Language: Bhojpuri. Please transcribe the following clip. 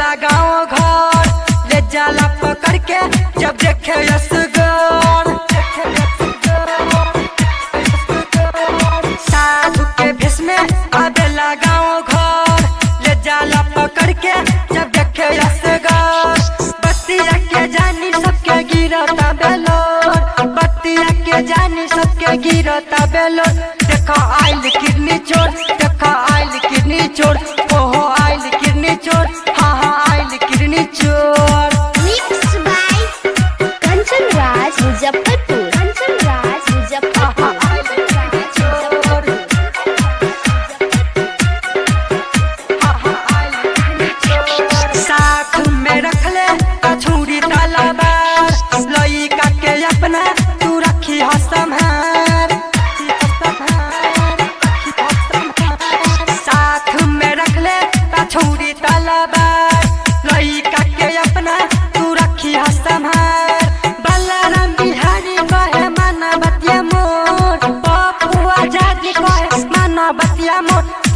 आवेला गाँव घर ले जाला पकड़ के जब देखे असगर साधु के भेष में आवेला गाँव घर ले जाला पकड़ के जब देखे असगर बतिया के जानी सबके गिरता बेलोर बतिया के जानी सबके गिरता बेलोर देखो आइल किडनी चोर देखो आइल किडनी चोर ओहो आइल किडनी चोर हाँ हाँ आइल किडनी चोर Mixed by Kanchan Raj Muzaffarpur. Kanchan Raj Muzaffarpur. Kanchan Raj Muzaffarpur. साथ में रख ले कछूरी तलवार लइका के अपना तू रखी हो संभार साथ में रख ले कछूरी तलवार लइका के अपना तू रखी हो संभार बलराम बिहारी कहे माना बतिया मोर पपुआ जागी कहे माना बतिया मोर